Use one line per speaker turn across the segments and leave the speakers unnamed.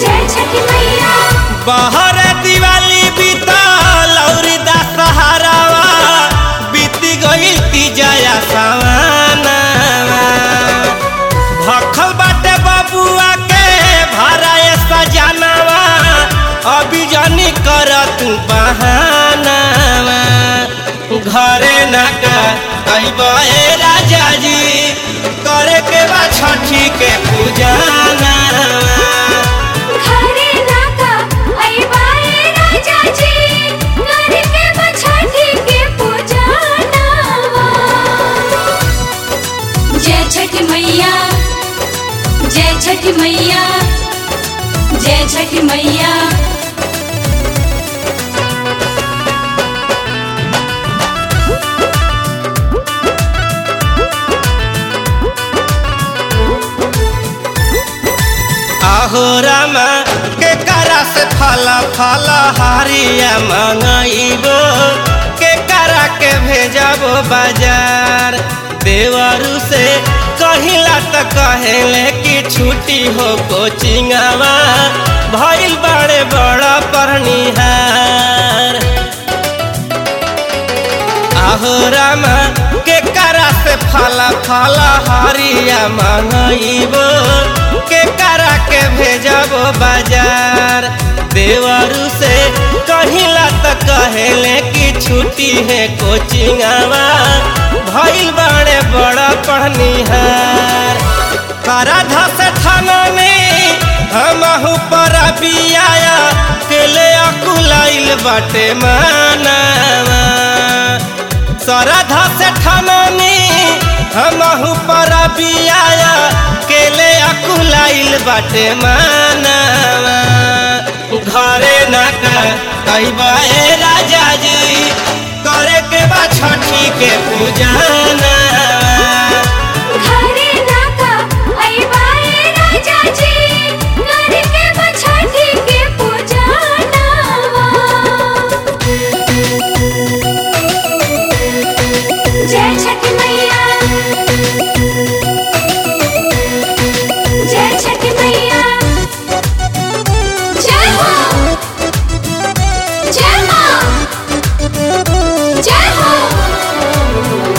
जय छठी मैया
बहर दिवाली बीतल औरी दशहरावा बीती गई तीजया सवानावा भखल बाटे बबुआ के भराए सजानावा अभी जानी कर तू बहानावा घरे न कहबे राजा जी करे के बा छठी के पूजाना
घरे नाका अइबाए राजा जी घर के बछड़ी के पूजनावा जय छठी मैया जय छठी मैया जय छठी मैया
आहो रामा के करा से फल फल हारिया मंगाइबो के करा के भेजबो बाजार देवरू से कहिला त कहेले कि छुट्टी हो कोचिंगवा भइल बड़े बड़ा परनिहार आहो रामा के करा से फल फल हरिया मंगाइबो के करा के भेजबो बाजार देवरू से कहिला त कहेले कि छुट्टी है कोचिंगवा भइल बड़े बड़ा पढ़निहार करा धस थाना में हमहू पर बियाया के ले अकुलाइल बाटे मानावा सरधा से ठननी हमहू पर बियाया केले अकुलाइल बाटे मानावा घरे न कहबे राजा जी करे के बा छठी के पूजाना
घरे नाका अइबाए राजा जी घर के बछड़ी के पूजनावा जय छठी मैया जय छठी मैया जय हो जय हो जय हो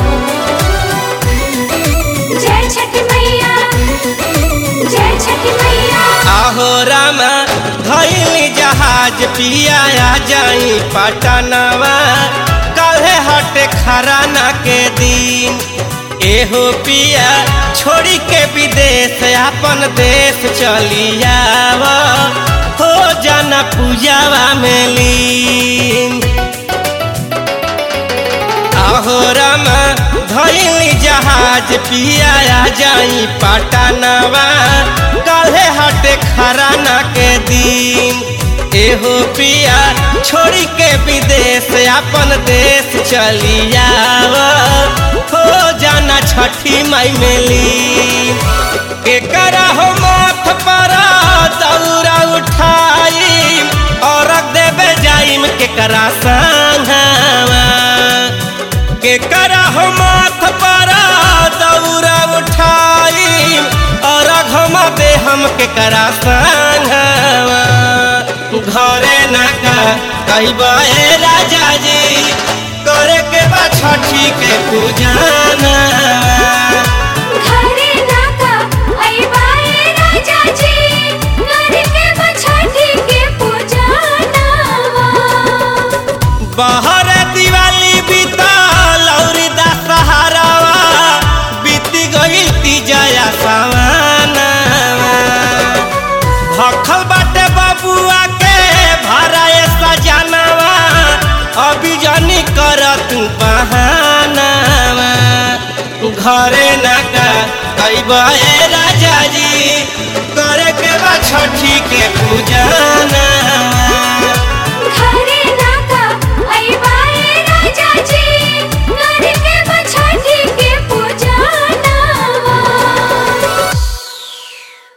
जय छठी मैया जय छठी मैया
आहो रामा धैली जहाज पिया आ जाई पटनवा कहे हटे खराना के दिन एहो पिया छोड़ी के विदेश अपन देश चली आवा हो जाना पूजावा में लीन आहो रामा धैली जहाज पिया आ जाई पटनवा काल्हे हटे खराना के दिन एहो पिया छोड़ी के विदेश अपन देश चली आवा हो जाना छठी माई मेली के करा हो माथ पर दौरा उठाई और देवे जाइम के करा संघवा के करा हो माथ पर दौरा उठाई और घम दे हम के करा संघवा घरे न कहबे राजा जी करे के बा छठी के पूजाना
घरे नाका अइबाए राजा जी घर के बछड़ी के पूजनावा
बहर दिवाली बीतल औरी दशहरावा बीती गई तीजया सवानावा भखल बाटे बबुआ के भराए सजानावा अभी जानी कर तू बहानावा घरे न कहबे राजा जी करे के बा छठी के पूजा